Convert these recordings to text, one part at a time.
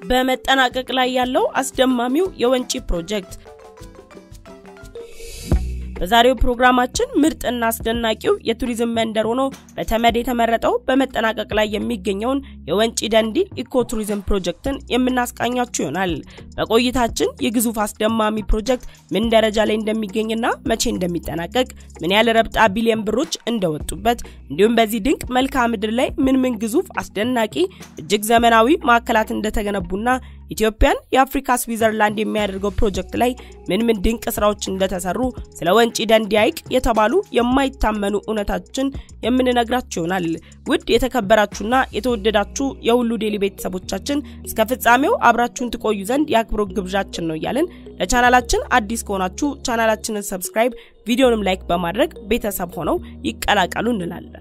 በመጠናቀቅ ላይ ያለው አስደማሚው የወንጪ ፕሮጀክት በዛሬው ፕሮግራማችን ምርጥና አስደናቂው የቱሪዝም መንደር ሆኖ በተመድ የተመረጠው በመጠናቀቅ ላይ የሚገኘውን የወንጪ ደንዲ ኢኮ ቱሪዝም ፕሮጀክትን የምናስቃኛችሁ ይሆናል። በቆይታችን የግዙፍ አስደማሚ ፕሮጀክት ምን ደረጃ ላይ እንደሚገኝና መቼ እንደሚጠናቀቅ፣ ምን ያህል ረብጣ ቢሊዮን ብሮች እንደወጡበት፣ እንዲሁም በዚህ ድንቅ መልክዓ ምድር ላይ ምን ምን ግዙፍ አስደናቂ እጅግ ዘመናዊ ማዕከላት እንደተገነቡና ኢትዮጵያን የአፍሪካ ስዊዘርላንድ የሚያደርገው ፕሮጀክት ላይ ምን ምን ድንቅ ስራዎች እንደተሰሩ ስለ ወንጪ ደንዲ ሐይቅ የተባሉ የማይታመኑ እውነታችን የምንነግራችሁ ይሆናል። ውድ የተከበራችሁና የተወደዳችሁ የሁሉ ዴሊ ቤተሰቦቻችን እስከ ፍጻሜው አብራችሁን ትቆዩ ዘንድ የአክብሮት ግብዣችን ነው እያልን ለቻናላችን አዲስ ከሆናችሁ ቻናላችንን ሰብስክራይብ፣ ቪዲዮንም ላይክ በማድረግ ቤተሰብ ሆነው ይቀላቀሉ እንላለን።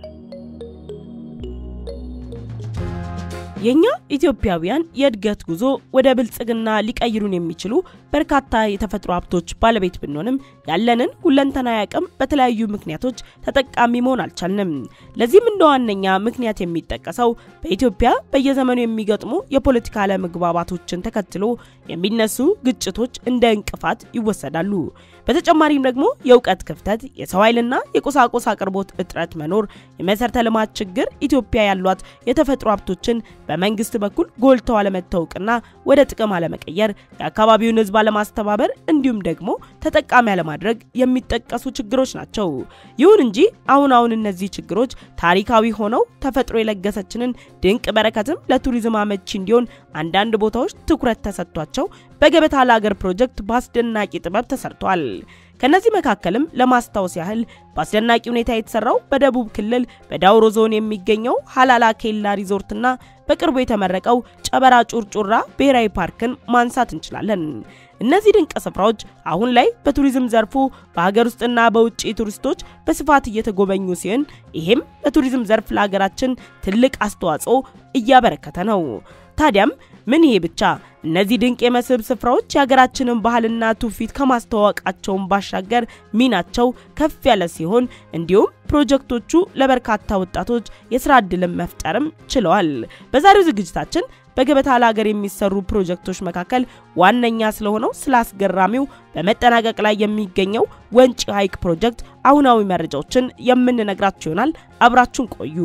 የኛ ኢትዮጵያውያን የእድገት ጉዞ ወደ ብልጽግና ሊቀይሩን የሚችሉ በርካታ የተፈጥሮ ሀብቶች ባለቤት ብንሆንም ያለንን ሁለንተናዊ አቅም በተለያዩ ምክንያቶች ተጠቃሚ መሆን አልቻልንም። ለዚህም እንደ ዋነኛ ምክንያት የሚጠቀሰው በኢትዮጵያ በየዘመኑ የሚገጥሙ የፖለቲካ አለመግባባቶችን ተከትሎ የሚነሱ ግጭቶች እንደ እንቅፋት ይወሰዳሉ። በተጨማሪም ደግሞ የእውቀት ክፍተት፣ የሰው ኃይልና የቁሳቁስ አቅርቦት እጥረት መኖር፣ የመሰረተ ልማት ችግር፣ ኢትዮጵያ ያሏት የተፈጥሮ ሀብቶችን በመንግስት በኩል ጎልተው አለመታወቅና ወደ ጥቅም አለመቀየር፣ የአካባቢውን ሕዝብ አለማስተባበር እንዲሁም ደግሞ ተጠቃሚ አለማድረግ የሚጠቀሱ ችግሮች ናቸው። ይሁን እንጂ አሁን አሁን እነዚህ ችግሮች ታሪካዊ ሆነው ተፈጥሮ የለገሰችንን ድንቅ በረከትም ለቱሪዝም አመቺ እንዲሆን አንዳንድ ቦታዎች ትኩረት ተሰጥቷቸው በገበታ ለሀገር ፕሮጀክት በአስደናቂ ጥበብ ተሰርቷል። ከነዚህ መካከልም ለማስታወስ ያህል በአስደናቂ ሁኔታ የተሰራው በደቡብ ክልል በዳውሮ ዞን የሚገኘው ሀላላ ኬላ ሪዞርትና በቅርቡ የተመረቀው ጨበራ ጩርጩራ ብሔራዊ ፓርክን ማንሳት እንችላለን። እነዚህ ድንቅ ስፍራዎች አሁን ላይ በቱሪዝም ዘርፉ በሀገር ውስጥና በውጭ ቱሪስቶች በስፋት እየተጎበኙ ሲሆን ይህም በቱሪዝም ዘርፍ ለሀገራችን ትልቅ አስተዋጽኦ እያበረከተ ነው። ታዲያም ምን ይሄ ብቻ እነዚህ ድንቅ የመስህብ ስፍራዎች የሀገራችንን ባህልና ትውፊት ከማስተዋወቃቸውን ባሻገር ሚናቸው ከፍ ያለ ሲሆን እንዲሁም ፕሮጀክቶቹ ለበርካታ ወጣቶች የስራ ዕድልን መፍጠርም ችለዋል። በዛሬው ዝግጅታችን በገበታ ለሀገር የሚሰሩ ፕሮጀክቶች መካከል ዋነኛ ስለሆነው ስለ አስገራሚው በመጠናቀቅ ላይ የሚገኘው ወንጪ ሐይቅ ፕሮጀክት አሁናዊ መረጃዎችን የምንነግራችሁ ይሆናል። አብራችሁን ቆዩ።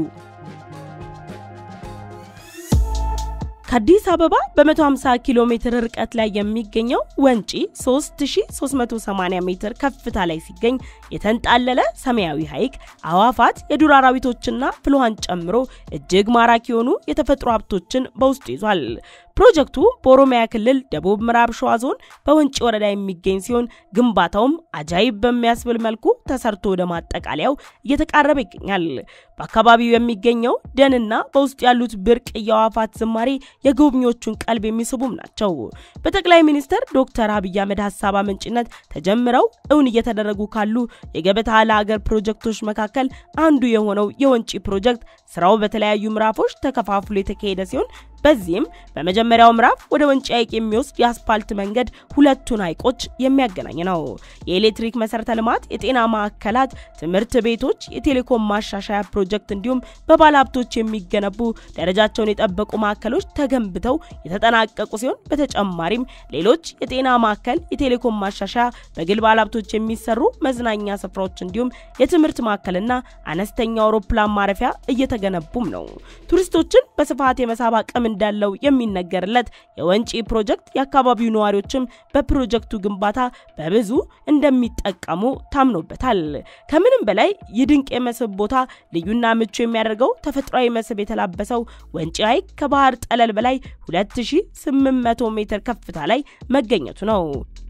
ከአዲስ አበባ በ150 ኪሎ ሜትር ርቀት ላይ የሚገኘው ወንጪ 3380 ሜትር ከፍታ ላይ ሲገኝ የተንጣለለ ሰማያዊ ሐይቅ አዋፋት፣ የዱር አራዊቶችና ፍልውሃን ጨምሮ እጅግ ማራኪ የሆኑ የተፈጥሮ ሀብቶችን በውስጡ ይዟል። ፕሮጀክቱ በኦሮሚያ ክልል ደቡብ ምዕራብ ሸዋ ዞን በወንጪ ወረዳ የሚገኝ ሲሆን ግንባታውም አጃይብ በሚያስብል መልኩ ተሰርቶ ወደ ማጠቃለያው እየተቃረበ ይገኛል። በአካባቢው የሚገኘው ደንና በውስጡ ያሉት ብርቅ የአዕዋፋት ዝማሬ የጎብኚዎቹን ቀልብ የሚስቡም ናቸው። በጠቅላይ ሚኒስትር ዶክተር አብይ አህመድ ሀሳብ አመንጭነት ተጀምረው እውን እየተደረጉ ካሉ የገበታ ለሀገር ፕሮጀክቶች መካከል አንዱ የሆነው የወንጪ ፕሮጀክት ስራው በተለያዩ ምዕራፎች ተከፋፍሎ የተካሄደ ሲሆን በዚህም በመጀመሪያው ምዕራፍ ወደ ወንጪ ሐይቅ የሚወስድ የአስፓልት መንገድ ሁለቱን ሐይቆች የሚያገናኝ ነው። የኤሌክትሪክ መሰረተ ልማት፣ የጤና ማዕከላት፣ ትምህርት ቤቶች፣ የቴሌኮም ማሻሻያ ፕሮጀክት እንዲሁም በባለሀብቶች የሚገነቡ ደረጃቸውን የጠበቁ ማዕከሎች ተገንብተው የተጠናቀቁ ሲሆን በተጨማሪም ሌሎች የጤና ማዕከል፣ የቴሌኮም ማሻሻያ፣ በግል ባለሀብቶች የሚሰሩ መዝናኛ ስፍራዎች እንዲሁም የትምህርት ማዕከልና አነስተኛ አውሮፕላን ማረፊያ እየተገነቡም ነው። ቱሪስቶችን በስፋት የመሳብ አቅም እንዳለው የሚነገርለት የወንጪ ፕሮጀክት የአካባቢው ነዋሪዎችም በፕሮጀክቱ ግንባታ በብዙ እንደሚጠቀሙ ታምኖበታል። ከምንም በላይ ይህ ድንቅ የመስህብ ቦታ ልዩና ምቹ የሚያደርገው ተፈጥሯዊ መስህብ የተላበሰው ወንጪ ሐይቅ ከባህር ጠለል በላይ 2800 ሜትር ከፍታ ላይ መገኘቱ ነው።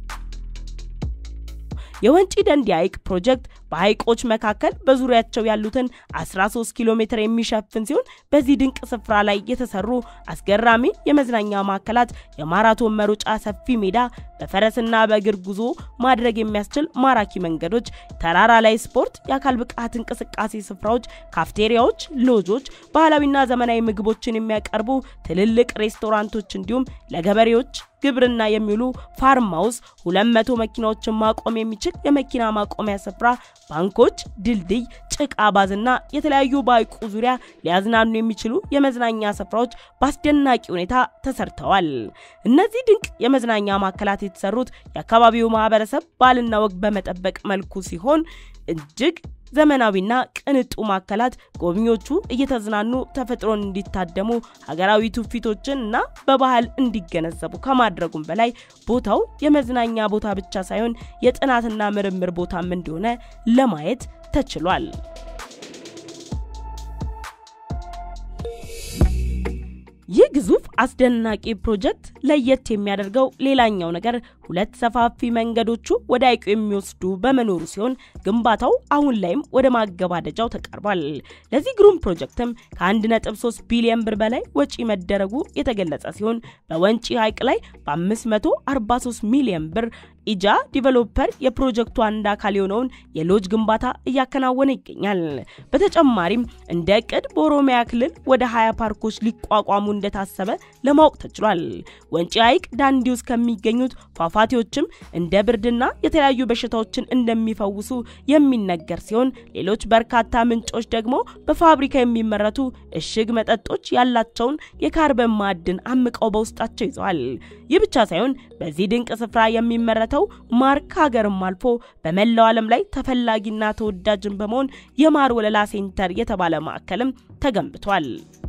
የወንጪ ደንዲ ሐይቅ ፕሮጀክት በሐይቆች መካከል በዙሪያቸው ያሉትን 13 ኪሎ ሜትር የሚሸፍን ሲሆን በዚህ ድንቅ ስፍራ ላይ የተሰሩ አስገራሚ የመዝናኛ ማዕከላት፣ የማራቶን መሮጫ ሰፊ ሜዳ፣ በፈረስና በእግር ጉዞ ማድረግ የሚያስችል ማራኪ መንገዶች፣ ተራራ ላይ ስፖርት፣ የአካል ብቃት እንቅስቃሴ ስፍራዎች፣ ካፍቴሪያዎች፣ ሎጆች፣ ባህላዊና ዘመናዊ ምግቦችን የሚያቀርቡ ትልልቅ ሬስቶራንቶች እንዲሁም ለገበሬዎች ግብርና የሚውሉ ፋርም ሃውስ፣ 200 መኪናዎችን ማቆም የሚችል የመኪና ማቆሚያ ስፍራ፣ ባንኮች፣ ድልድይ፣ ጭቃ ባዝና የተለያዩ በሐይቁ ዙሪያ ሊያዝናኑ የሚችሉ የመዝናኛ ስፍራዎች በአስደናቂ ሁኔታ ተሰርተዋል። እነዚህ ድንቅ የመዝናኛ ማዕከላት የተሰሩት የአካባቢው ማህበረሰብ ባህልና ወግ በመጠበቅ መልኩ ሲሆን እጅግ ዘመናዊና ቅንጡ ማዕከላት ጎብኚዎቹ እየተዝናኑ ተፈጥሮን እንዲታደሙ ሀገራዊ ትውፊቶችን እና በባህል እንዲገነዘቡ ከማድረጉም በላይ ቦታው የመዝናኛ ቦታ ብቻ ሳይሆን የጥናትና ምርምር ቦታም እንደሆነ ለማየት ተችሏል። ይህ ግዙፍ አስደናቂ ፕሮጀክት ለየት የሚያደርገው ሌላኛው ነገር ሁለት ሰፋፊ መንገዶቹ ወደ ሐይቁ የሚወስዱ በመኖሩ ሲሆን ግንባታው አሁን ላይም ወደ ማገባደጃው ተቃርቧል። ለዚህ ግሩም ፕሮጀክትም ከ1.3 ቢሊዮን ብር በላይ ወጪ መደረጉ የተገለጸ ሲሆን በወንጪ ሐይቅ ላይ በ543 ሚሊዮን ብር ኢጃ ዲቨሎፐር የፕሮጀክቱ አንድ አካል የሆነውን የሎጅ ግንባታ እያከናወነ ይገኛል። በተጨማሪም እንደ እቅድ በኦሮሚያ ክልል ወደ 20 ፓርኮች ሊቋቋሙ እንደታሰበ ለማወቅ ተችሏል። ወንጪ ሐይቅ ዳንዲ ውስጥ ከሚገኙት ፏፏቴዎችም እንደ ብርድና የተለያዩ በሽታዎችን እንደሚፈውሱ የሚነገር ሲሆን ሌሎች በርካታ ምንጮች ደግሞ በፋብሪካ የሚመረቱ እሽግ መጠጦች ያላቸውን የካርበን ማዕድን አምቀው በውስጣቸው ይዘዋል። ይህ ብቻ ሳይሆን በዚህ ድንቅ ስፍራ የሚመረተው ማር ከሀገርም አልፎ በመላው ዓለም ላይ ተፈላጊና ተወዳጅን በመሆን የማር ወለላ ሴንተር የተባለ ማዕከልም ተገንብቷል።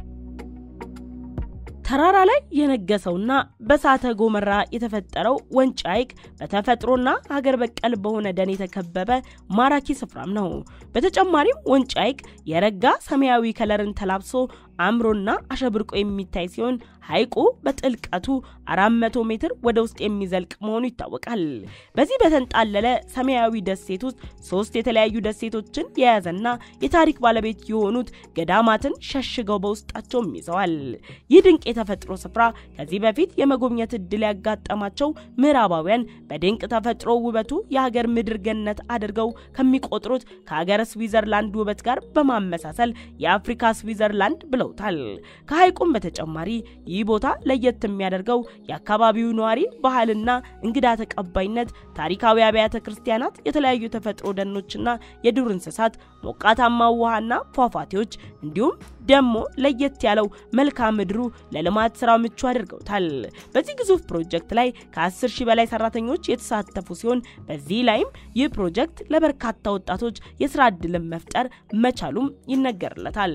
ተራራ ላይ የነገሰውና በእሳተ ገሞራ የተፈጠረው ወንጪ ሐይቅ በተፈጥሮና ሀገር በቀል በሆነ ደን የተከበበ ማራኪ ስፍራም ነው። በተጨማሪም ወንጪ ሐይቅ የረጋ ሰማያዊ ከለርን ተላብሶ አምሮና አሸብርቆ የሚታይ ሲሆን ሐይቁ በጥልቀቱ 400 ሜትር ወደ ውስጥ የሚዘልቅ መሆኑ ይታወቃል። በዚህ በተንጣለለ ሰማያዊ ደሴት ውስጥ ሶስት የተለያዩ ደሴቶችን የያዘና የታሪክ ባለቤት የሆኑት ገዳማትን ሸሽገው በውስጣቸውም ይዘዋል። ይህ ድንቅ የተፈጥሮ ስፍራ ከዚህ በፊት የመጎብኘት እድል ያጋጠማቸው ምዕራባውያን በድንቅ ተፈጥሮ ውበቱ የሀገር ምድር ገነት አድርገው ከሚቆጥሩት ከሀገረ ስዊዘርላንድ ውበት ጋር በማመሳሰል የአፍሪካ ስዊዘርላንድ ብለውታል። ከሐይቁም በተጨማሪ ይህ ቦታ ለየት የሚያደርገው የአካባቢው ነዋሪ ባህልና እንግዳ ተቀባይነት፣ ታሪካዊ አብያተ ክርስቲያናት፣ የተለያዩ ተፈጥሮ ደኖችና የዱር እንስሳት፣ ሞቃታማ ውሃና ፏፏቴዎች እንዲሁም ደግሞ ለየት ያለው መልክዓ ምድሩ ለልማት ስራ ምቹ አድርገውታል። በዚህ ግዙፍ ፕሮጀክት ላይ ከ10 ሺህ በላይ ሰራተኞች የተሳተፉ ሲሆን በዚህ ላይም ይህ ፕሮጀክት ለበርካታ ወጣቶች የስራ ዕድልን መፍጠር መቻሉም ይነገርለታል።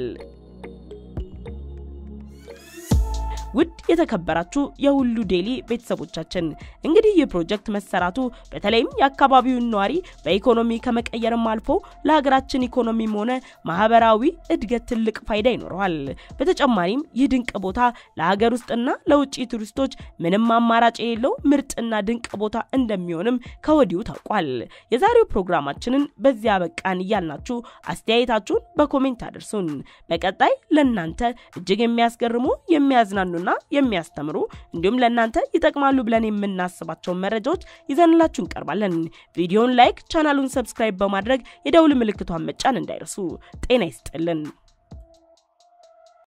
ውድ የተከበራችሁ የሁሉ ዴይሊ ቤተሰቦቻችን እንግዲህ ይህ ፕሮጀክት መሰራቱ በተለይም የአካባቢውን ነዋሪ በኢኮኖሚ ከመቀየርም አልፎ ለሀገራችን ኢኮኖሚም ሆነ ማህበራዊ እድገት ትልቅ ፋይዳ ይኖረዋል። በተጨማሪም ይህ ድንቅ ቦታ ለሀገር ውስጥና ለውጭ ቱሪስቶች ምንም አማራጭ የሌለው ምርጥና ድንቅ ቦታ እንደሚሆንም ከወዲሁ ታውቋል። የዛሬው ፕሮግራማችንን በዚያ በቃን እያልናችሁ አስተያየታችሁን በኮሜንት አድርሱን። በቀጣይ ለእናንተ እጅግ የሚያስገርሙ የሚያዝናኑና የሚያስተምሩ እንዲሁም ለእናንተ ይጠቅማሉ ብለን የምናስባቸውን መረጃዎች ይዘንላችሁ እንቀርባለን። ቪዲዮን ላይክ፣ ቻናሉን ሰብስክራይብ በማድረግ የደውል ምልክቷን መጫን እንዳይረሱ። ጤና ይስጥልን።